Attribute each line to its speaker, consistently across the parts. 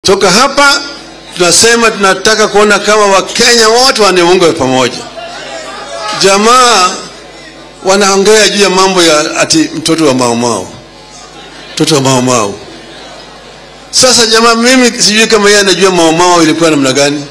Speaker 1: toka hapa tunasema tunataka kuona kama wakenya wote wanaungwa pamoja jamaa wanaongea juu ya mambo ya ati mtoto wa maumau mtoto wa maumau sasa jamaa mimi sijui kama yeye anajua maumau ilikuwa namna gani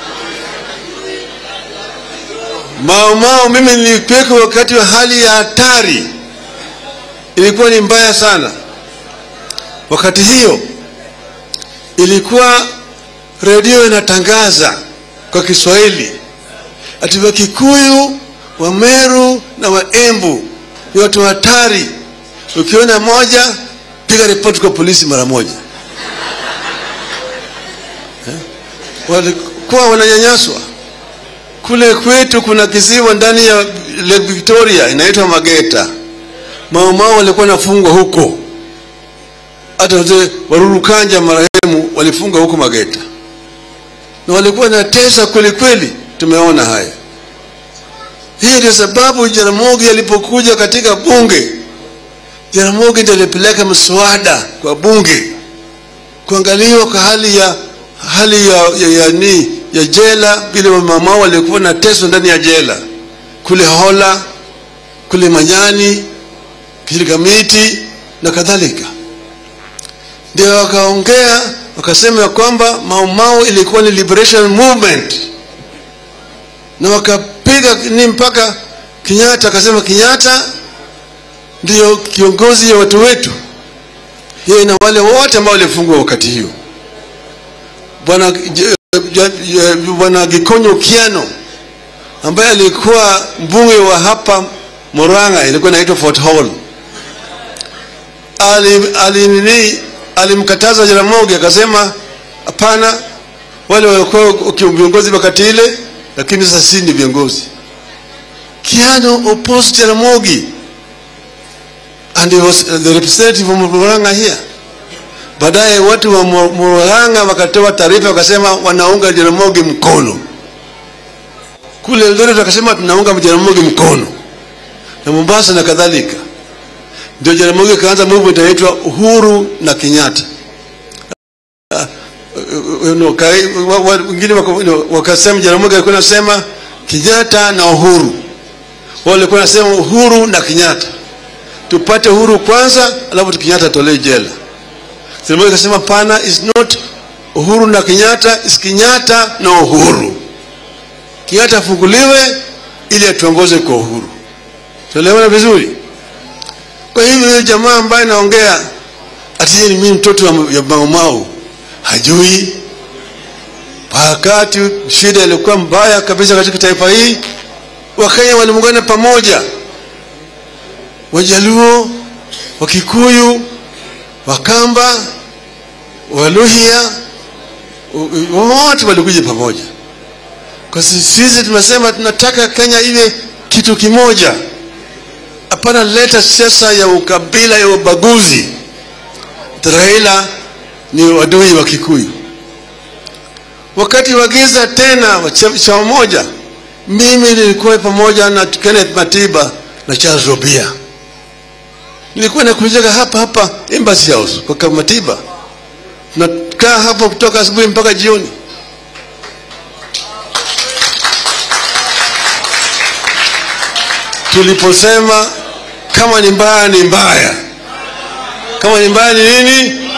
Speaker 1: maumau mimi nilipeka wakati wa hali ya hatari ilikuwa ni mbaya sana wakati hiyo ilikuwa redio inatangaza kwa kiswahili ati wakikuyu wameru na waembu ni watu hatari ukiona moja piga ripoti kwa polisi mara moja eh? walikuwa wananyanyaswa kule kwetu kuna kisiwa ndani ya lake victoria inaitwa mageta maumao walikuwa nafungwa huko hata wazee warurukanja marehemu walifungwa huko mageta na walikuwa na tesa kweli kweli tumeona haya hii ndio sababu jaramogi alipokuja katika bunge jaramogi ndio alipeleka mswada kwa bunge kuangaliwa kwa hali ya hali ya, ya, ya, ni, ya jela vile mama walikuwa na teso ndani ya jela kule hola kule manyani kilikamiti na kadhalika ndio wakaongea wakasema ya kwamba maumau ilikuwa ni liberation movement na wakapiga ni mpaka Kenyatta akasema Kenyatta ndiyo kiongozi ya watu wetu, yeye na wale wote ambao walifungwa wakati hiyo. Bwana bwana Gikonyo Kiano ambaye alikuwa mbunge wa hapa Murang'a, ilikuwa inaitwa Fort Hall, ali, ali nini alimkataza Jaramogi akasema, hapana, wale walikuwa viongozi wakati ile lakini sasa sisi ni viongozi. Kiano opposed Jaramogi and he was the representative of Murang'a here. Baadaye watu wa Murang'a wakatoa taarifa wakasema wanaunga Jaramogi mkono. Kule Eldoret wakasema tunaunga Jaramogi mkono na Mombasa na kadhalika. Ndio Jaramogi kaanza movement inaitwa Uhuru na Kenyatta wengine wakasema Jaramogi alikuwa anasema Kenyatta na Uhuru, wao walikuwa anasema Uhuru na Kenyatta, tupate uhuru kwanza, alafu Kenyatta tolee jela. Jaramogi akasema pana, is not Uhuru na Kenyatta, is Kenyatta na Uhuru. Kenyatta afunguliwe ili atuongoze kwa uhuru. Tuelewana vizuri? Kwa hivyo jamaa ambaye naongea ati ni mimi mtoto wa Maumau hajui wakati shida ilikuwa mbaya kabisa katika taifa hii wakenya waliungana pamoja wajaluo wakikuyu wakamba waluhia wote walikuja pamoja kwa sisi tumesema tunataka kenya iwe kitu kimoja hapana leta siasa ya ukabila ya ubaguzi raila ni wadui wa Kikuyu. Wakati wa giza tena wa chama moja, mimi nilikuwa pamoja na Kenneth Matiba na Charles Robia, nilikuwa nakujaga hapa hapa Embassy House kwa Matiba, nakaa hapo kutoka asubuhi mpaka jioni. Tuliposema kama ni mbaya ni mbaya, kama ni mbaya ni nini?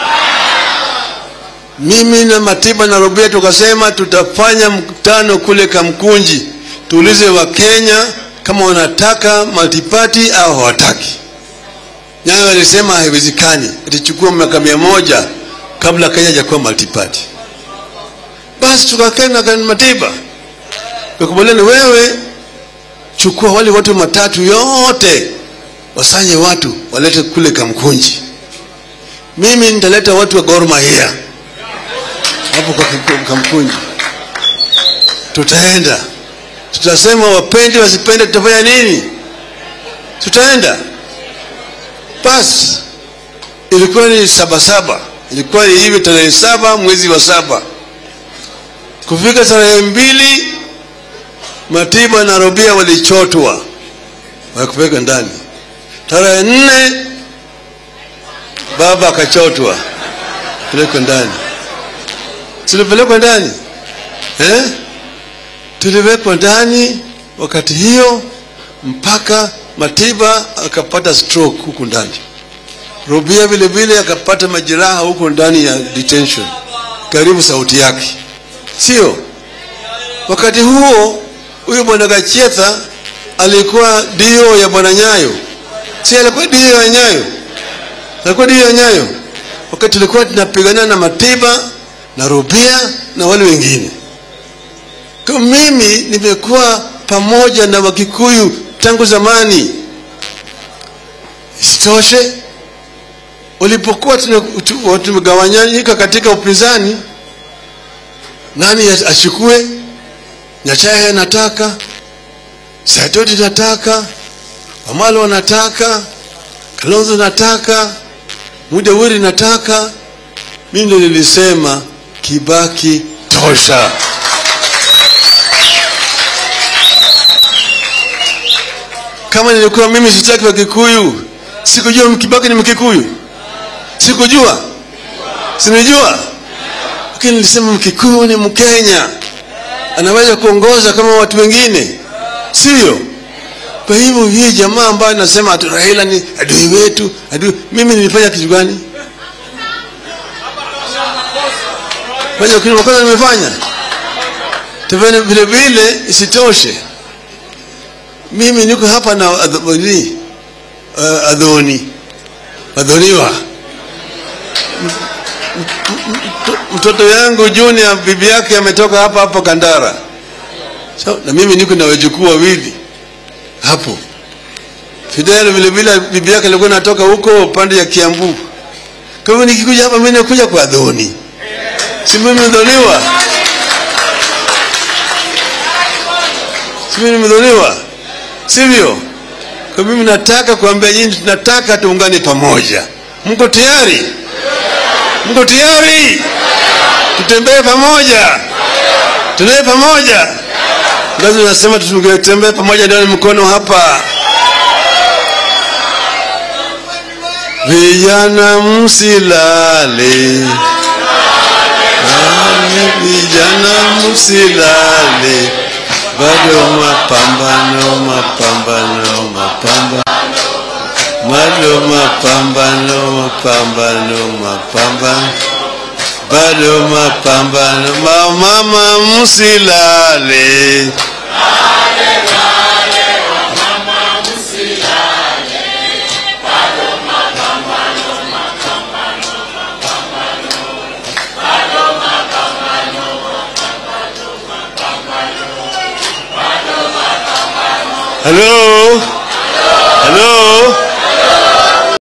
Speaker 1: mimi na Matiba na Robia tukasema tutafanya mkutano kule Kamkunji, tuulize Wakenya kama wanataka multiparty au hawataki. Nyayo walisema haiwezekani, itachukua miaka mia moja kabla Kenya hajakuwa multiparty. Basi tukakaa na Matiba tukakubaliana, wewe chukua wale watu matatu yote, wasanye watu walete kule Kamkunji, mimi nitaleta watu wa Gor Mahia hapo kwa Kamkunji. Tutaenda, tutasema wapende wasipende, tutafanya nini? Tutaenda. Basi ilikuwa ni saba saba, ilikuwa ni hivi tarehe saba mwezi wa saba. Kufika tarehe mbili, Matiba na Robia walichotwa wakupeleka ndani. Tarehe nne baba akachotwa pelekwa ndani tulipelekwa ndani eh? tuliwekwa ndani wakati hiyo mpaka Matiba akapata stroke huku ndani. Rubia vile vile akapata majeraha huko ndani ya detention, karibu sauti yake, sio? Wakati huo huyu bwana Gachetha alikuwa dio ya bwana Nyayo, si alikuwa dio ya Nyayo, alikuwa dio ya Nyayo wakati tulikuwa tunapigana na Matiba na Rubia na wale wengine. Kwa mimi nimekuwa pamoja na Wakikuyu tangu zamani. Isitoshe, ulipokuwa tumegawanyika katika upinzani, nani achukue? Nyachae anataka, Saitoti nataka, Wamalo anataka, Kalonzo nataka, Mudawiri nataka. Mimi ndio nilisema Kibaki tosha. Kama nilikuwa mimi sitaki wa Kikuyu, sikujua Kibaki ni Mkikuyu, sikujua, sinijua, lakini nilisema Mkikuyu ni Mkenya, anaweza kuongoza kama watu wengine, sio? Kwa hivyo hii jamaa ambayo nasema ati Raila ni adui wetu, adui, mimi nilifanya kitu gani? Fanya kitu makosa nimefanya? Tena vile vile isitoshe mimi niko hapa na adhoni uh, adhoni adhoniwa mtoto yangu Junior bibi yake ametoka hapa hapo Kandara so, na mimi niko na wajukuu wawili hapo Fidel vile vile bibi yake alikuwa natoka huko pande ya Kiambu kwa hivyo nikikuja hapa mimi nakuja kwa adhoni si mimi nimedhoniwa si mimi nimedhoniwa sivyo? Kwa mimi nataka kuambia nyinyi, tunataka tuungane pamoja. Mko tayari? Mko tayari? Tutembee pamoja, tutembee pamoja. Lazima nasema tutembee pamoja, ndio mkono hapa. Vijana msilale, vijana msilale bado mapambano, mapambano, mapambano, bado mapambano, mapambano, mapambano, bado mapambano, mama msilale. Hello?